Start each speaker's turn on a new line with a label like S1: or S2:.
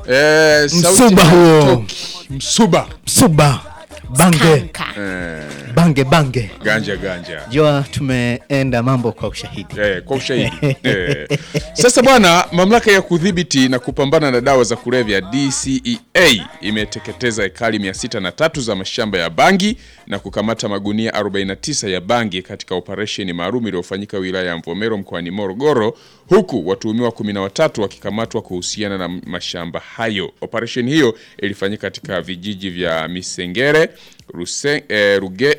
S1: Eh, sauti
S2: Msuba huo.
S1: haitoki. Msuba.
S2: Msuba bange
S3: Kanka.
S1: Eh,
S2: bange bange.
S1: ganja ganja.
S2: Jua tumeenda mambo kwa ushahidi.
S1: Eh, kwa ushahidi eh. Sasa bwana, mamlaka ya kudhibiti na kupambana na dawa za kulevya DCEA imeteketeza ekari 603 za mashamba ya bangi na kukamata magunia 49 ya bangi katika operesheni maalum iliyofanyika wilaya ya Mvomero mkoani Morogoro, huku watuhumiwa 13 wakikamatwa kuhusiana na mashamba hayo. Operesheni hiyo ilifanyika katika vijiji vya Misengere, Ruse, eh, Ruge,